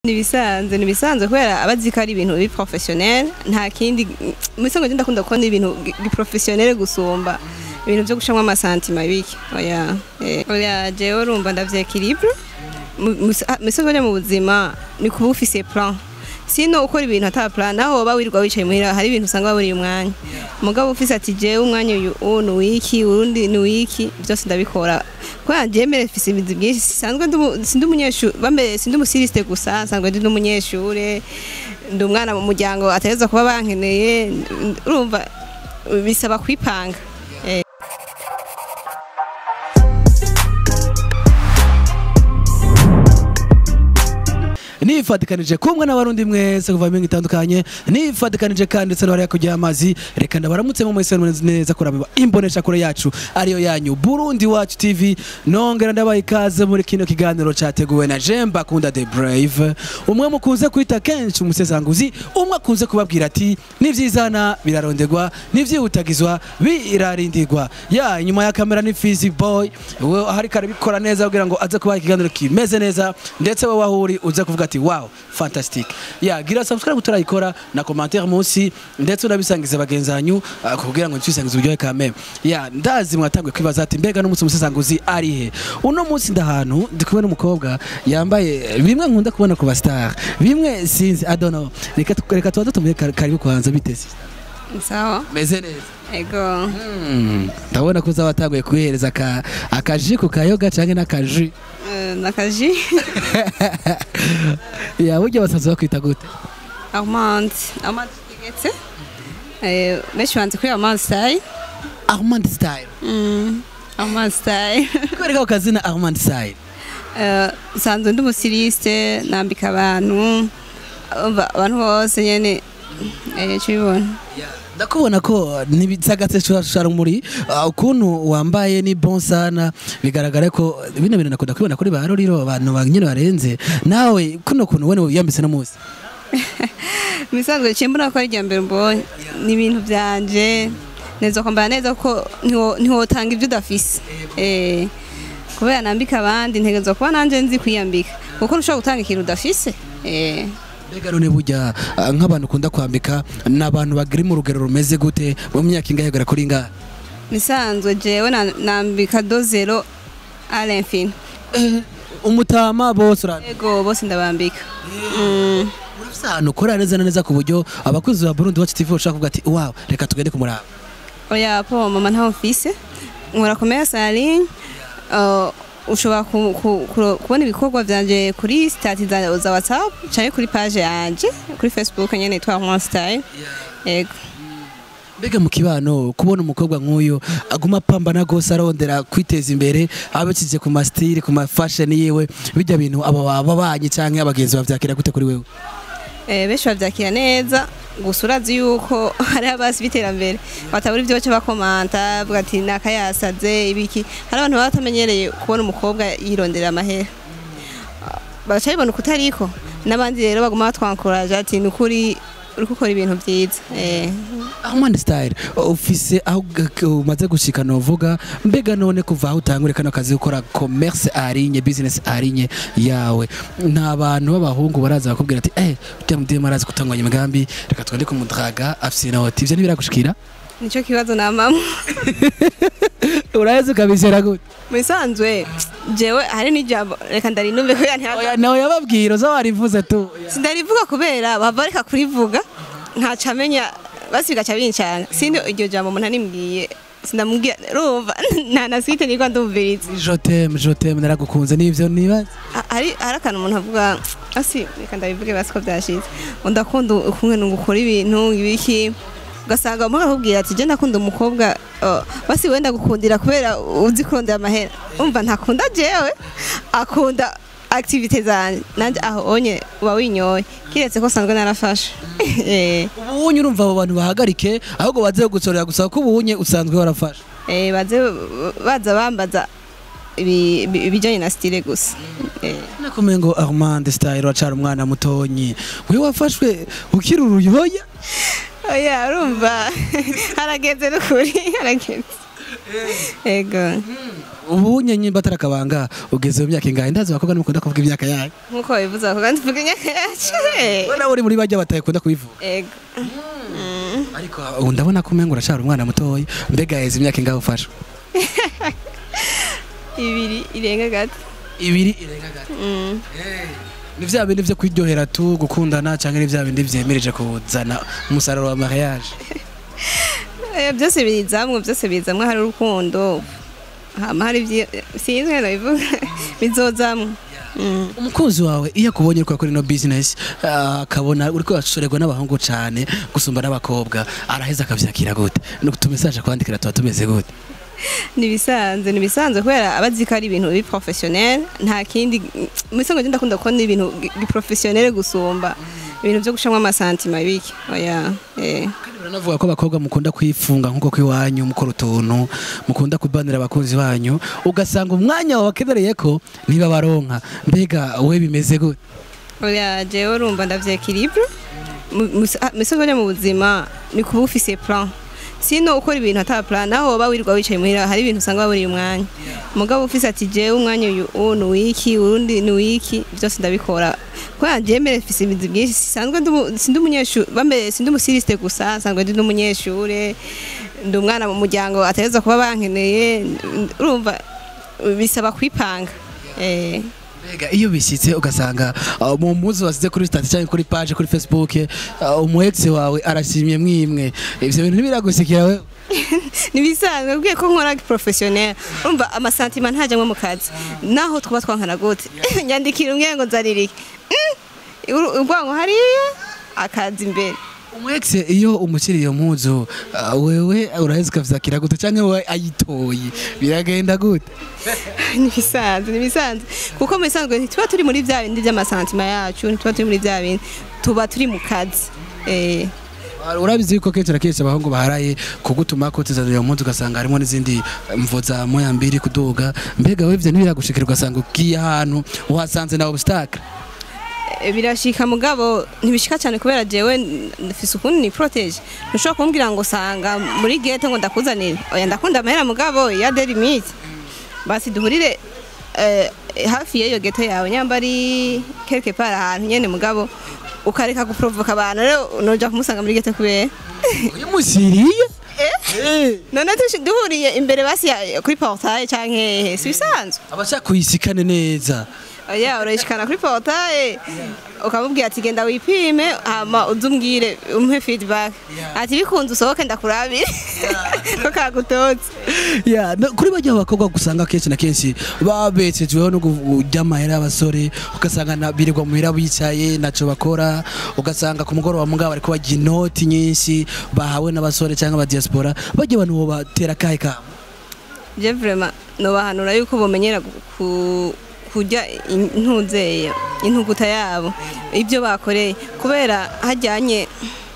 nibisanzwe nibisanzwe kubera abazi ko ari ibintu biri professionnel nta kindi musango ndakunda ndakunda kubona ibintu giprofessionnel gusumba ibintu byo gushamwa amasantima biki oya eh, oya jewe urumva ndavye equilibre musango mu buzima ni kuba ufise plan sino ukora ibintu ata plan naho woba wirirwa wicaye muhira hari ibintu usanga waburiye umwanya mugabo ufise ati jewe umwanya uyu uyu ni wiki urundi ni wiki byose ndabikora kubera jewe mbere mfise ibizi byinshi sisanzwe ndi umu- sindi umunyeshuri bambe sindi umusirisite gusa nsanzwe ndi n'umunyeshure ndi umwana mu muryango ategerezwa kuba bankeneye urumva bisaba kwipanga Eh. nifatikanije kumwe n'abarundi mwese kuva mu itandukanye nifatikanije kandi ndetse n'abari kujya amazi reka ndabaramutse mu mwese mumeze neza kuraba imbonesha kure yacu ariyo yanyu Burundi Watch TV nongera ndabaye ikaze muri kino kiganiro cyateguwe na Jemba Kunda the Brave umwe mukunze kwita kenshi umusesanguzi umwe akunze kubabwira ati nivyizana birarondegwa nivyihutagizwa birarindirwa ya inyuma ya kamera ni Fizi Boy we hari karabikora neza kugira ngo aze kubaha ikiganiro kimeze neza ndetse wowe aho uri uze kuvuga ati wow fantastic ya gira subscribe utarayikora na commentaire munsi ndetse unabisangize bagenzi banyu uh, kugira ngo ntitwisangize uburyohe ka meme ya ndazi mwatanguye kwibaza ati mbega n'umunsi umusesanguzi ari he uno munsi ndahantu ndi kumwe n'umukobwa yambaye bimwe nkunda kubona ku bastar bimwe sinzi i don't know reka tu- reka tuba dutumiye kar- karibu kuhanza biteze sawa meze neza ego Mm, ndabona ko uzaba watanguye kuyihereza aka- akaji ku kayoga canke n'akaji Eh, nakaji ya burya basanzwe bakwita gute Armand Armand tegetse eh benshi banze kuri Armand style Armand style mm Armand style kwereka ako kazina Armand style Eh, nsanzwe ndi umusirisite nambika abantu umva abantu bose nyene eh cibona ndakubona ko ntibitsagatse rumuri ukuntu wambaye ni bon sana bigaragara ko bino bintu nakunda kubibona kuri ba roriro abantu ba nyine barenze nawe kuno kuntu wene wiyambitse no munsi misanzwe ciye mbona ko ari irya mbere mbonye ni ibintu vyanje neza kwambara neza ko ntiwo- ntiwotanga ibyo udafise eh kubera nambika abandi ntegerezwa kuba nanje nzi kwiyambika kuko ntushobora gutanga ikintu udafise eh mbega none burya ah, nk'abantu ukunda kwambika ni abantu bagiri mu rugero rumeze gute mu myaka ingahe kugera kuri ingahe misanzwe jewe na- nambika dozero à l'infini umutama bose urambye ego bose ndabambika Mm. urafise ahantu ukorera neza na neza ku buryo abakozi ba Burundi Watch TV bashaka kuvuga ati wow reka tugende kumuraba oya po mama ntaho mfise nkora commerce en ligne uh, ushobora ku- ku- ku- kubona ibikorwa vyanje kuri stati za za whatsapp canke kuri page yanje kuri facebook nyene yitwa Rwanda style ego mbega mu kibano kubona umukobwa nk'uyu aguma apambana rwose arondera kwiteza imbere abakije ku masitiri ku mafashoni yiwe bijya bintu aba babanyi cyangwa abagenzi bavyakira gute kuri wewe Eh, benshi bavyakira neza gusa urazi yuko hari abasi b'iterambere batabura ivyo baca bakomanta bavuga ati nakayasaze ibiki hari abantu baba batamenyereye kubona umukobwa yirondera amahera Ah, bagaca bibona ukutariko n'abandi rero baguma batwankuraje ati ni ukuri uri gukora ibintu vyiza eh. Ahmad Style ufise aho g- g- umaze gushika novuga mbega none kuva aho utangure kano kazi gukora commerce arinye business arinye yawe nta bantu b'abahungu baraza bakubwira ati eh ujya mu dema arazi gutanganya imigambi reka twende kumudraga afise na hoti ivyo ntibiragushikira nico kibazo na mama uraheze ukabizera gute mu bisanzwe jewe hari n'ijambo reka ndarinumve kubera ntihaza oya nawe yababwira uza warivuze tu sindarivuga kubera bava bareka kurivuga ntaca amenya basi bigaca bincanga sindi iryo jambo umuntu animbwiye sindamubwira urumva nta na swite nirwa ndumviriza jotem jotem naragukunze nivyo nibaza Ha- hari hari akantu umuntu avuga asi reka ndabivuge basi ko byashize ndakunda ukumwe ngukora ibintu ibiki ugasanga umuntu akubwira ati je ndakunda umukobwa uh, basi wenda gukundira kubera uzi kurondera amahera umva ntakunda jewe akunda activite zanje nanje aho onye uba winyoye kiretse ko sanzwe narafashe eh ubunye urumva abo bantu bahagarike ahubwo baze gusorera gusa ko ubunye usanzwe warafashe eh baze baza bambaza ibi- ibi- ibijanye na style gusa eh nakomeye ngo Armand Style wacara umwana mutonyi we wafashwe ukiri uruyoya oya urumva harageze n'ukuri harageze ego ubu nyenye batara kabanga ugeze mu myaka ingahe ndazi abakobwa nimukunda kuvuga imyaka yayo nk'uko bivuze ako kandi tuvuga imyaka yacu we nawe uri muri bajya batakunda kubivuga ego ariko ubu ndabona ko umenga urashara umwana mutoya mbega yaheze imyaka ingahe ufasha ibiri irenga gato ibiri irenga gato Mm. ni vya bindi vyo kwiryohera tu gukundana cyangwa ni vya bindi vyemereje kuzana umusaruro wa mariage Eh, byose bizamwo byose bizamwo hari urukundo hama hari ibyi- sinzi ngene bivuga bizozamwo Mm. umukunzi wawe iyo akubonye uriko akora ino business ah, akabona uriko urashorerwa n'abahungu cane gusumba n'abakobwa araheza akavyakira gute utumesaje akwandikira tuba tumeze gute nibisanzwe nibisanzwe kubera abazi ko ari ibintu biri professionnel nta kindi musango je ndakunda kubona ibintu gi professionnel gusumba ibintu byo gushamwa amasantima biki oya eh kandi baranavuga ko abakobwa mukunda kwifunga nk'uko kw'iwanyu mukora utuntu mukunda kubanira abakunzi banyu ugasanga umwanya wabakenereye ko niba baronka mbega we bimeze gute oya jewe urumva ndavyekilibre musango mu buzima ni kuba ufise plan sino ukora ibintu ata plan naho woba wirirwa wicaye muhira hari ibintu usanga waburiye umwanya mugabo ufise ati jewe umwanya uyu uwu ni wiki urundi ni wiki byose ndabikora kubera jewe mbere mfise ibintu byinshi sisanzwe ndi umu- sindi umunyeshuri bambere sindi umusirisite gusa nsanzwe ndi n'umunyeshure ndi umwana mu muryango ategerezwa kuba bankeneye urumva bisaba kwipanga eh mbega iyo bishyitse ugasanga uh, mu muzi wasize kuri stati cyangwa kuri page kuri facebook uh, umu ex wawe arashimye mwimwe ivyo bintu ntibiragusekera we nibisanzwe ubwiye ko nkora professionnel urumva amasantima ntajamwe mu kazi naho twaba twankana gute nyandikira umwe ngo nzaririke ubwango hariya akazi imbere umu ex iyo umushyiriye iyo mpuzu uh, wewe uraheza ukavyakira gute cyangwa we ayitoye biragenda gute nibisanzwe nibisanzwe kuko mu bisanzwe ntituba turi muri bya bindi by'amasantima yacu ntituba turi muri bya bindi tuba turi mu kazi eh Uh, urabizi yuko kenshi na kenshi abahungu baharaye kugutuma ko tuzanira iyo mpuzu ugasanga harimo n'izindi mvo za moya mbiri kuduga mbega we ivyo ntibiragushikira ugasanga ugiye ahantu uhasanze na obstacle Eh, birashika mugabo ntibishika cyane kubera jewe ndafise ukuntu ni protege ntushobora kumbwira ngo sanga muri gete ngo ndakuzanire oya ndakunda amahera mugabo ya de limite basi duhurire eh, hafi y'iyo gete yawe nyamba ari quelque part ahantu nyene mugabo ukareka guprovoka abantu rero noja kumusanga muri gete kubera uyu musiriye Eh. none tushi- duhuriye imbere basi ya- kuri portail canke si bisanzwe abashaka kuyisikane neza oya urayishikana kuri portail ukamubwira ati genda wipime hama uze umbwire umpe feedback ati bikunze usohoke ndakurabire ko kagutotse ya no- kuri bajya abakobwa gusanga kenshi na kenshi babetsejweho no kurya amahera y'abasore ugasanga na- birirwa muhira bicaye naco bakora ugasanga ku mugoroba mugabo bariko bajya inoti nyinshi bahawe n'abasore cyangwa aba diaspora bajya abantu bo batera kahe kamo je vraiment nobahanura yuko bomenyera gu- ku- kurya intuzeya intuguta yabo ibyo bakoreye kubera hajyanye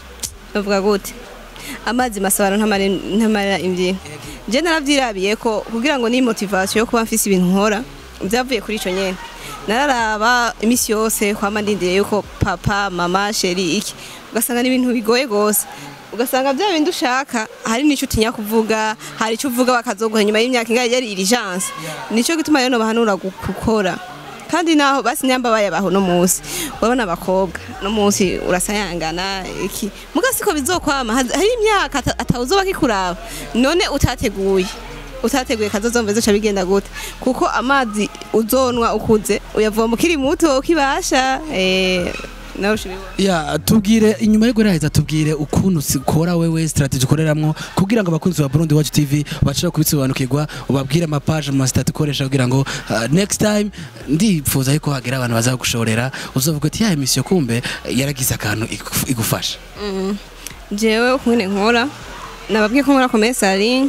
bavuga gute amazi masabano ntamara ntamara imbyino je naravyirabiye ko kugira ngo ni motivation yo kuba mfise ibintu nkora byavuye kuri ico nyene nararaba imisi yose kwama ndindiriye yuko papa mama sheri iki ugasanga ni ibintu bigoye gose ugasanga bya bindi ushaka hari n'icyo utinya kuvuga hari icyo uvuga bakazoguha nyuma y'imyaka ingahe yari irijanse nicyo gituma rero bahanura gukora kandi naho basi nyamba bayabaho no munsi urabona abakobwa no munsi urasayangana iki muga siko bizokwama Haz- hari imyaka ata- atawuzoba kikuraba none utateguye utateguye kazozomva zoca bigenda gute kuko amazi uzonwa ukuze uyavoma ukiri muto ukibasha eh, nawe ushobora ya tubwire inyuma yo guheza tubwire ukuntu ukora wewe strategy ukoreramwo kugira ngo abakunzi ba Burundi Watch TV bashobore kubisobanukirwa ubabwire amapaje mu masitati ukoresha kugira ngo uh, next time ndipfuza yuko hagera abantu baza gushorera uzovuga ati ya emisiyo kumbe yaragize akantu igu- igufasha jewe ukuntu nkora nababwiye ko nkora komesari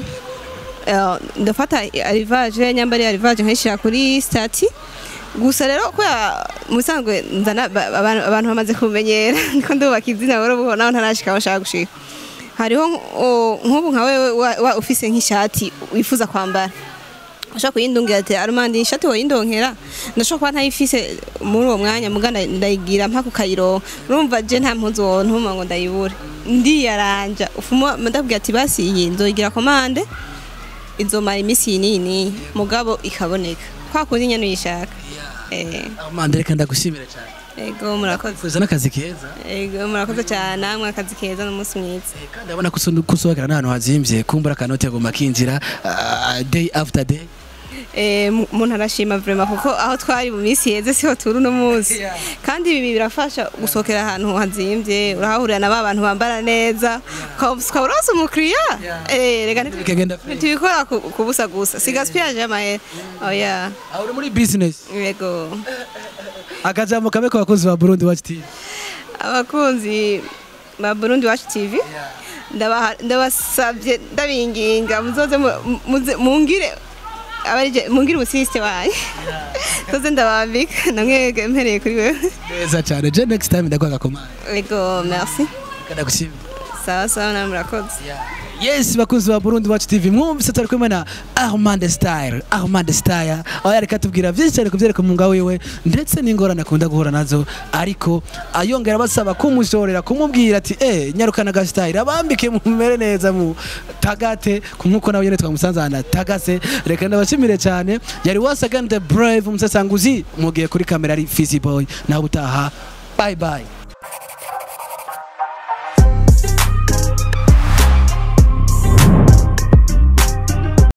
ndafata arivaje nyamba ari arivaje nkayishyira kuri stati gusa rero kubera mu bisanzwe nzana ba- abantu abantu bamaze kumenyera niko ndubaka izina buhoro buhoro naho ntarashika aho nshaka gushika hariho nk- nk'ubu nka wewe wa- wa- ufise nk'ishati wifuza kwambara ushaka kuyindungira ati arumandi ishati woyindonkera ndashobora kuba ntayifise muri uwo mwanya muga nda- ndayigira mpaka ukayironka urumva je nta mpuzu wontuma ngo ndayibure ndiyaranja ufuma ndabwira ati basi iyi nzoyigira komande izomara iminsi yinini mugabo ikaboneka kwa kundi nyene uyishaka eh Armand reka ndagushimira cyane ego murakoze kuza n'akazi keza ego murakoze cyane namwe akazi keza n'umunsi mwiza Eh, kandi abona kusohokera n'ahantu hazimvye kumbura akanoti agomba kinjira ah, day after day Eh, mu- umuntu arashima vraiment kuko aho twari mu minsi yeze siho turi uno munsi Yeah. kandi ibi birafasha gusohokera ahantu hazimvye urahahurira na ba bantu bambara neza ukaba ukaba uronse umukiriya Eh, reka ntitu- Bikagenda fresh. ntitubikora ku ku busa gusa si gaspillage y'amahera oya aho uri muri business yego akajambo kabe ku bakozi ba Burundi Watch TV abakunzi ba Burundi Watch TV ndabaha- ndabasabye ndabinginga muzoze mu- muze- mungire abarije mungire umusiste wanyu toze ndabambika namwe mpereye kuri wewe neza cyane je next time ndaguha agakomanda ego merci ndagushimira sawa sawa namwe murakoze yes bakunzi ba Burundi Watch TV mwumvise turi kumwe na Armand Style Armand Style aho yareka tubwira byinshi cyane kuvyereka umwuga wiwe ndetse n'ingorane akunda guhura nazo ariko ayongera basaba kumushorera kumubwira ati eh nyarukana ga Style abambike mumere neza mu tagate nkuko nawe nyene twamusanze ahantu tagase reka ndabashimire cyane yari once again the brave umusesanguzi mugiye kuri kamera ari Fizzy Boy nawe utaha bye bye